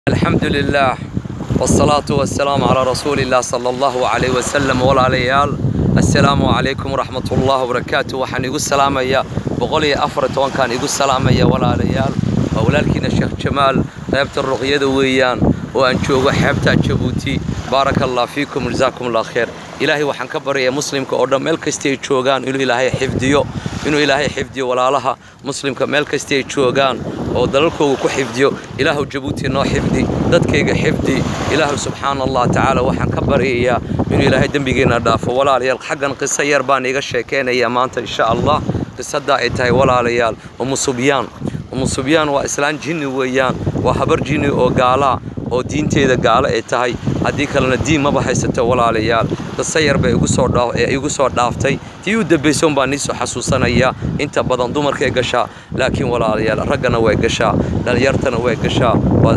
الحمد لله والصلاة والسلام على رسول الله صلى الله عليه وسلم walaalayaal assalaamu calaykum waraxmat ullahi wabarakaatu waxaan igu salaamayaa boqol iyo afar iyo tobankaan igu salaamaya walaalayaal waa walaalkiina sheekh jamaal qaybta ruqyada weeyaan oo aan joogo xeebta jabuuti baaraka allah fiikum jazaakum allah khayr ilaahay waxaan ka baryayaa muslimka oo dhan meel kasta ay joogaan inuu ilaahay xifdiyo inuu ilaahay xifdiyo walaalaha muslimka meel kasta ay joogaan oo dalalkooga ku xifdiyo ilaahu jabuuti noo xifdi dadkayga xifdi ilaahu subxaana allah tacaala waxaan ka baryayaa inuu ilaahay dembigeenna dhaafo walaalayaal xaggan qiso yar baan iga sheekaynayaa maanta insha allah qisadaa ay tahay walaalayaal umu subyaan umu subyaan waa islaan jinni weeyaan waa habar jinni oo gaalaa oo diinteeda gaalo ay tahay haddii kalena diin maba haysato walaalayaal qiso yar bay igu soo dhaa ee igu soo dhaaftay tii u dambaysoon baan niisoo xasuusanayaa inta badan dumarkay gashaa laakiin walaalayaal raggana way gashaa dhalinyartana way gashaa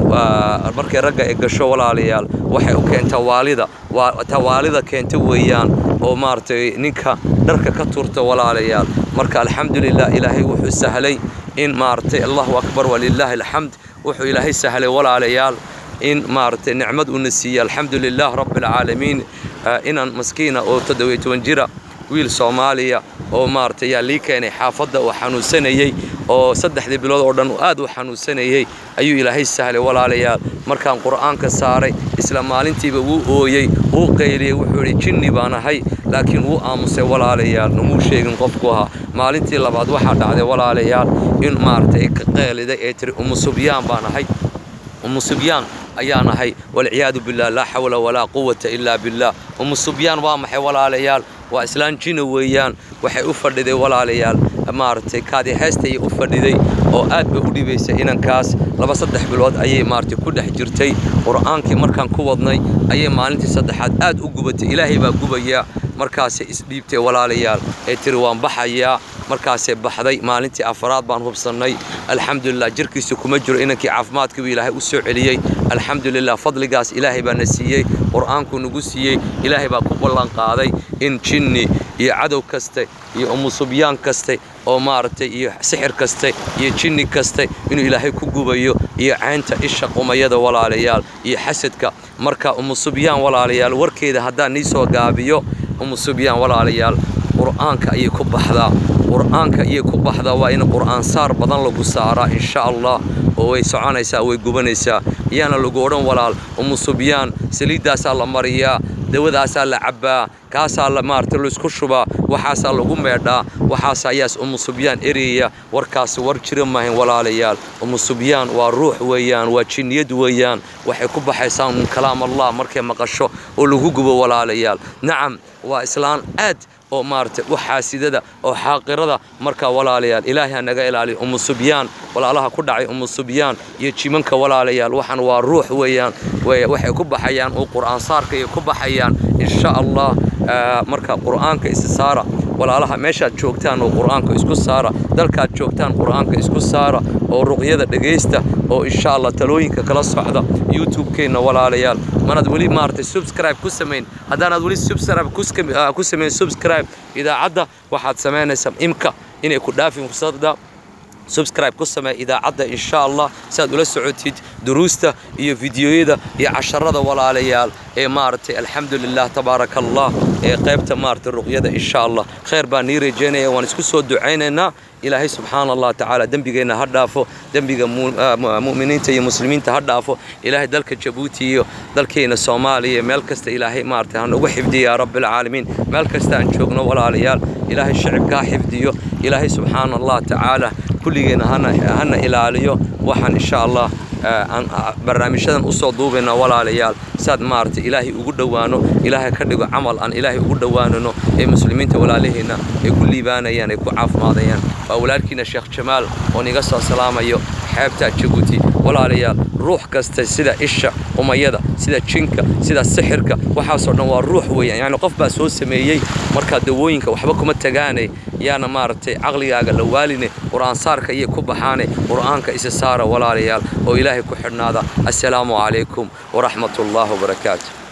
markay ragga ay gasho walaalayaal waxay u keentaa waalida ta waalida keenta weeyaan oo maaragtay ninka dharka ka turta walaalayaal marka alxamdulilah ilaahay wuxuu sahlay in maaragtay allahu akbar walilaahi alxamd wuxuu ilaahay sahlay walaalayaal in maaragtay nicmad uuna siiyey alxamdu lilah rabbi alcaalamiin inaan maskiina oo toddobiyo toban jira wiil soomaaliya oo maaragtay yaa lii keenay xaafadda oo xanuunsanayey oo saddexdii bilood oo dhan aad u xanuunsanayey ayuu ilaahay sahlay walaalayaal markaan qur'aanka saaray isla maalintiiba wuu ooyey wuu qayliyey wuxuu idhi jinni baan ahay laakiin wuu aamusay walaalayaal namuu sheegin qofku ahaa maalintii labaad waxaa dhacday walaalayaal in maaragtay ka qeeliday ee tiri umu subyaan baan ahay umu subyaan ayaan ahay walciyaadu billah laa xawla walaa quwata ilaa billah umu subyaan waa maxay walaalayaal waa islaan jina weeyaan waxay u fadhiday walaalayaal maaragtay kaadi heestayay u fadhiday oo aad bay u dhibaysay inankaas laba saddex bilood ayay maaragtay ku dhex jirtay qur'aankii markaan ku wadnay ayay maalintii saddexaad aad u gubatay ilaahay baa gubayaa markaasay isdhiibtay walaalayaal ee tiri waan baxayaa markaasay baxday maalintii afaraad baan hubsannay alxamdulilah jirkiisa kuma jiro inankii caafimaadkiibuu ilaahay u soo celiyey alxamdulilah fadligaas ilaahay baa na siiyey qur'aankuu nagu siiyey ilaahay baa ku ballanqaaday in jinni iyo cadow kaste iyo umu subyaan kaste oo maaragtay iyo sixir kaste iyo jinni kaste inuu ilaahay ku gubayo iyo caynta isha qumayada walaalayaal iyo xasadka marka umu subyaan walaalayaal warkeeda haddaan nii soo gaabiyo umu subyaan walaalayaal qur'aanka ayay ku baxdaa qur'aanka ayay ku baxdaa waa in qur'aan saar badan lagu saaraa insha allah oo way soconaysaa way gubanaysaa iyaana lagu odhan walaal umu subyaan saliiddaasaa la mariyaa dawadaasaa la cabbaa kaasaa la maaragtay laysku shubaa waxaasaa lagu meedhaa waxaas ayaas umu subyaan ereyaya warkaasi war jira maahayn walaalayaal umu subyaan waa ruux weeyaan waa jinniyad weeyaan waxay ku baxaysaa min kalaam allah markay maqasho oo lagu gubo walaalayaal nacam waa islaan aad oo maaragtay u xaasidada oo xaaqirada markaa walaalayaal ilaahay ha naga ilaaliyo umu subyaan walaalaha ku dhacay umu subyaan iyo jimanka walaalayaal waxaan waa ruux weeyaan waxay ku baxayaan oo qur'aan saarka iyo ku baxayaan insha allah marka qur'aanka isi saara walaalaha meeshaad joogtaan oo qur'aanka isku saara dalkaad joogtaan qur'aanka isku saara oo ruqyada dhegaysta oo insha allah talooyinka kala socda youtube-keenna walaalayaal manaad weli maaragtay subscribe ku samayn haddaanaad weli subscribe ku samayn subscribe idaacadda waxaad samaynaysaa imka inay ku dhaafin fursadda subscribe ku samee idaacadda insha allah si aad ula socotid duruusta iyo fideoyada iyo casharada walaalayaal ee maaragtay alxamdulilah tabaaraka allah ee qaybta maaragtay ruqyada insha allah khayr baan nii rajaynaya waan isku soo ducaynaynaa ilaahay subxaana allah tacaala dembigeenna ha dhaafo dembiga mu'miniinta iyo muslimiinta ha dhaafo ilaahay dalka jabuuti iyo dalkeenna soomaaliya meel kasta ilaahay maaragtay ha nagu xifdiya yaa rabbilcaalamiin meel kasta aan joogno walaalayaal ilaahay shicibka ha xifdiyo ilaahay subxaana allah tacaala kulligeenna hana ilaaliyo waxaan insha allah barnaamijyadan usoo duubayna walaalayaal saad maaragtay ilaahay ugu dhowaano ilaahay ka dhigo camal aan ilaahay ugu dhowaanano ee muslimiinta walaalaheenna ay ku liibaanayaan ay ku caafimaadayaan waa walaalkiina sheekh jamaal oon iga soo salaamayo xeebta jabuuti walaalayaal ruux kasta sida isha umayada sida jinka sida sixirka waxaasoo dhan waa ruux weeyaan yacni qof baa soo sameeyey markaa dawooyinka waxba kuma tagaane yaana maaragtay caqligaaga la waaline qur'aan saarka iyo ku baxaane qur'aanka isa saara walaalayaal oo ilaahay ku xidhnaada assalaamu calaykum waraxmat ullahi wabarakaatu